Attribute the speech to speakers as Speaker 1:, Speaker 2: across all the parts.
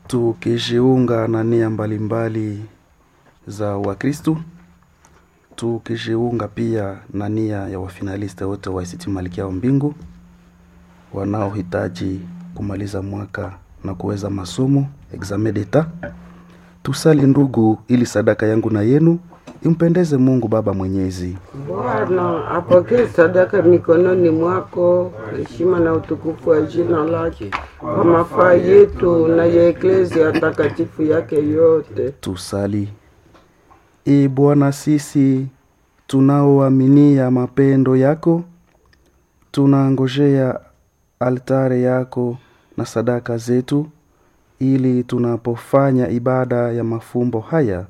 Speaker 1: tukijiunga na nia mbalimbali za Wakristu, tukijiunga pia na nia ya wafinaliste wote wa ICT Malkia wa Mbingu wanaohitaji kumaliza mwaka na kuweza masomo examen d'etat. Tusali ndugu, ili sadaka yangu na yenu impendeze Mungu Baba Mwenyezi.
Speaker 2: Bwana apokee sadaka mikononi mwako, heshima na utukufu wa jina lake, kwa mafaa yetu na ya eklezia takatifu yake yote.
Speaker 1: Tusali. Ee Bwana, sisi tunaoaminia mapendo yako, tunangojea altare yako na sadaka zetu, ili tunapofanya ibada ya mafumbo haya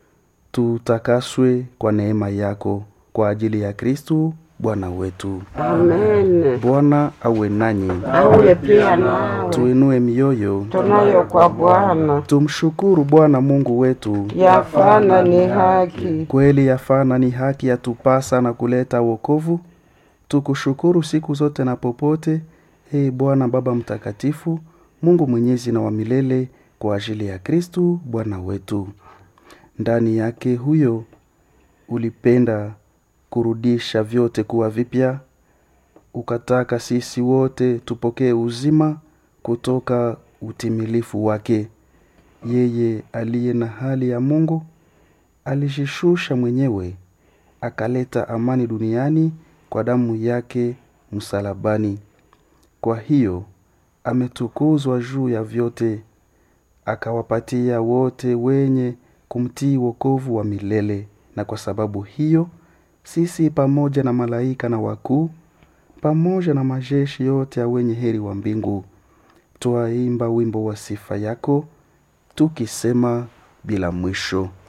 Speaker 1: tutakaswe kwa neema yako kwa ajili ya Kristu Bwana wetu.
Speaker 2: Amen.
Speaker 1: Bwana awe nanyi,
Speaker 2: Awe pia nawe
Speaker 1: tuinue mioyo,
Speaker 2: tunayo kwa Bwana,
Speaker 1: tumshukuru Bwana Mungu wetu.
Speaker 2: yafana ni haki.
Speaker 1: Kweli yafana ni haki yatupasa na kuleta wokovu. Tukushukuru siku zote na popote, ee Bwana Baba Mtakatifu, Mungu mwenyezi na wa milele, kwa ajili ya Kristu Bwana wetu. Ndani yake huyo ulipenda kurudisha vyote kuwa vipya, ukataka sisi wote tupokee uzima kutoka utimilifu wake. Yeye aliye na hali ya Mungu alijishusha mwenyewe akaleta amani duniani kwa damu yake msalabani. Kwa hiyo ametukuzwa juu ya vyote, akawapatia wote wenye kumtii wokovu wa milele. Na kwa sababu hiyo sisi pamoja na malaika na wakuu pamoja na majeshi yote ya wenye heri wa mbingu twaimba wimbo wa sifa yako tukisema bila mwisho